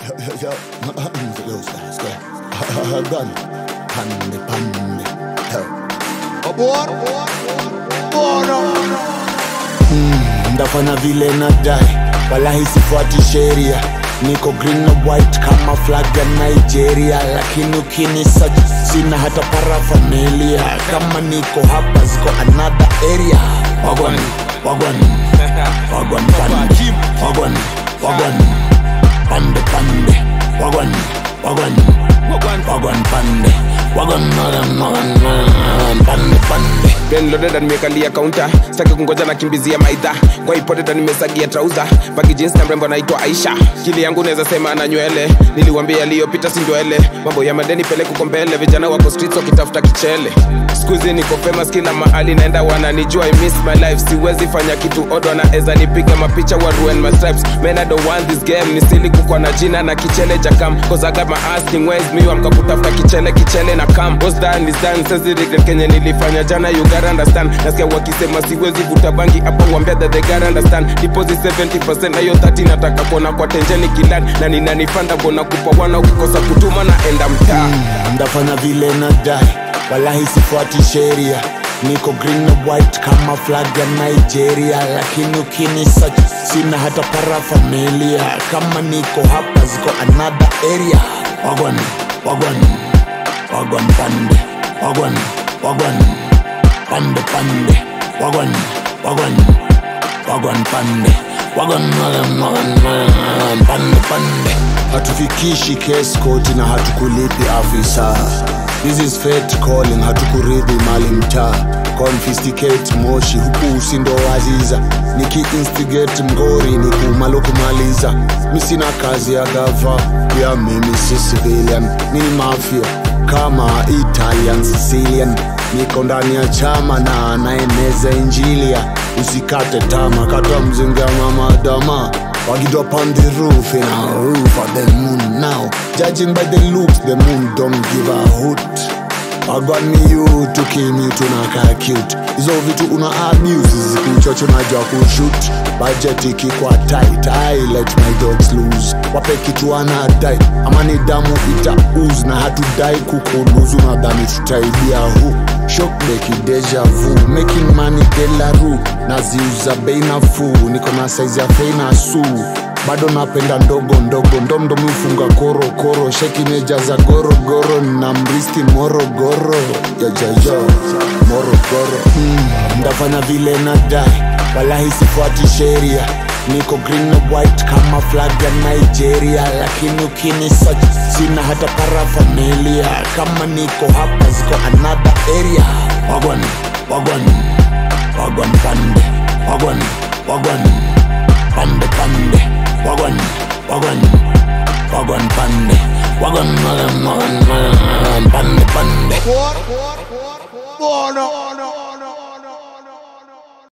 Yo, yo, ska, ska. Gun. Pande, pande. Yo. Abort. Bora. ndafanya vile nadai walahi sifuati sheria niko green na white kama flag ya nigeria lakini ukinisaji sina hata parafamilia kama niko hapa ziko another area wagwan wagwan wagwan pande wagwan wagwan pande pande wagwan wagwan wagwan pande wagwan wagwan wagwan pande pande Then loaded and nimekalia counter sitaki kungoja na kimbizia maidha kwa ipote na nimesagia trouser bagi jeans na mrembo anaitwa Aisha kili yangu naweza sema na nywele niliwambia yaliyopita si ndwele mambo ya madeni pele kuko mbele vijana wako streets wakitafuta kichele skuizi niko famous kila mahali naenda wananijua I miss my life siwezi fanya kitu odd wanaweza nipiga mapicha wa ruin my stripes man I don't want this game nisili kukwa na jina na kichele jakam cause I got my asking ways mi wamka kutafuta kichele kichele na kam what's done is done sezi regret kenye nilifanya jana you gotta understand nasikia wakisema siwezi vuta bangi hapa wambia that they gotta understand deposit 70% na hiyo 30 nataka kuona kwa tenjeni kilan na ninanifanda bona kupa wana ukikosa kutuma na enda mtaa ndafanya vile nadai walahi sifuati sheria niko green na white kama flag ya nigeria lakini ukinisachi sina hata parafamilia kama niko hapa ziko another area wagwan wagwan wagwan pande wagwan wagwan pande pande wagwan wagwan wagwan pande wagwan wagwan wagwan wagwan pande pande hatufikishi case koti na hatukulipi afisa this is fate calling hatukuridhi mali mtaa confisticate moshi huku usindo waziza niki-instigate mgori ni kumalo kumaliza mi sina kazi ya gava ya mimi si civilian mini mafia kama italian sicilian niko ndani ya chama na naeneza injilia usikate tama kata mzinga mamadama Wagid up on the roof in a roof of the moon now Judging by the looks the moon don't give a hoot I got me you to kill me tunaka cute hizo vitu una abuse zikuchocho najua kushut budget ikikwa tight I let my dogs lose wape kitu anadai ama ni damu itauz na hatudai kukuluzu nadhani tutaidia hu shokbeki deja vu making money delaru naziuza bei nafuu niko na saizi ya fei na suu bado napenda ndogo ndogo ndomdo mifunga korokoro shekineja za gorogoro na mristi morogoro yajayo morogoro mm, ndafanya vile nadai walahi sifuati sheria niko green na white kama flag ya nigeria lakini ukinisachi sina hata parafamilia kama niko hapa ziko another area wagwan wagwan wagwan pande wagwan wagwan pande pande wagwan wagwan wagwan pande wagwan wagwan wagwan wagwan pande pande Bora. Bora.